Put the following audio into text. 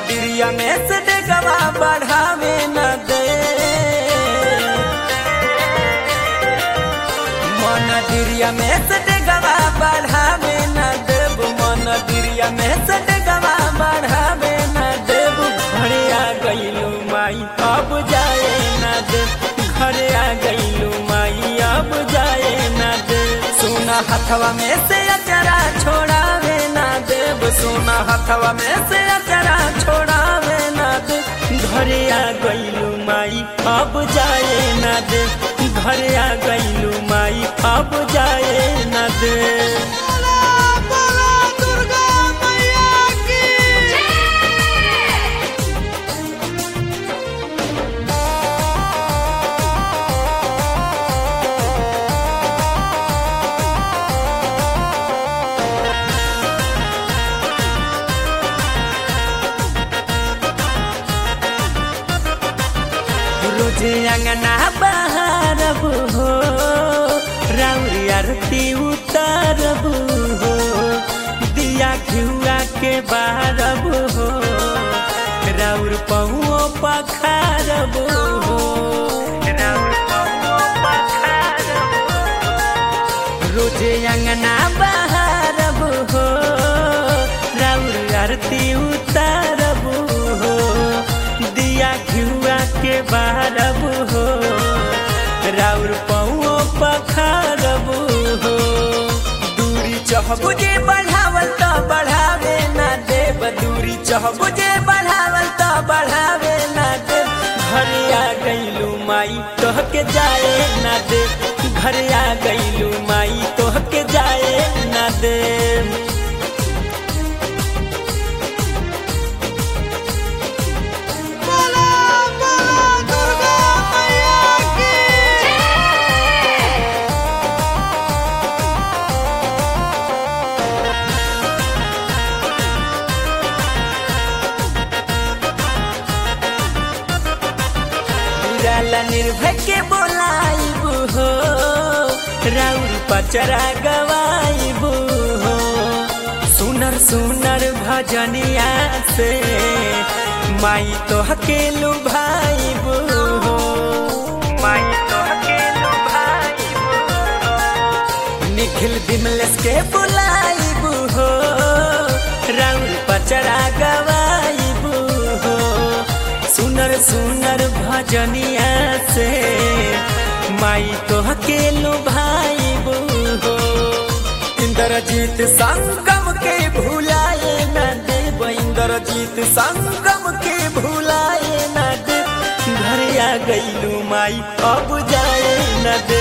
दिरिया में से डेगवा बढ़ावे न दे मन दिरिया में से डेगवा बढ़ावे न देब मन दिरिया में से डेगवा बढ़ावे न देब घरे आ गईलू माई अब जाए न दे घरे आ गईलू माई अब जाए न दे सोना हथवा में से अचरा छोड़ावे न देब सोना हथवा में से अचरा छोड़ावे न दे घरे आ गईलू माई अब जाए न दे घरे आ गईलू माई अब जाए न दे बोला बोला दुर्गा मैया की रोजे अंगना बहारब हो राउरी आरती उतारब हो दिया घिउआ के बारब हो राउर पहुओ पखारब हो राउर पहुओ पखारब रोजे अंगना बहारब हो राउर आरती उतारब हो दिया घिउआ के बारब हो राउर पौओ पखारब हो दूरी चहबु जे बढ़ावल त बढ़ावे ना देब दूरी चहबु जे बढ़ावल त बढ़ावे ना देब घरे आ गईलू माई तोहके जाए ना दे घरे आ गईलू माई तोहके जाए ना दे बोला बोला दुर्गा मैया की निराला निर्भय के बोलाइब हो राउर पचरा गवाइब हो सुनर सुनर भजनिया से माई तोहके लुभाइब हो माई तोहके लुभाइब हो निखिल बिमलेश के बुलाइब हो राउर पचरा गवाइब हो सुनर सुनर भजनिया से माई तोहके लुभाइब हो इंद्रजीत संगम के भुलाए न देव इंद्रजीत संगम के भुलाए न दे घर आ गईलू माई अब जाए न दे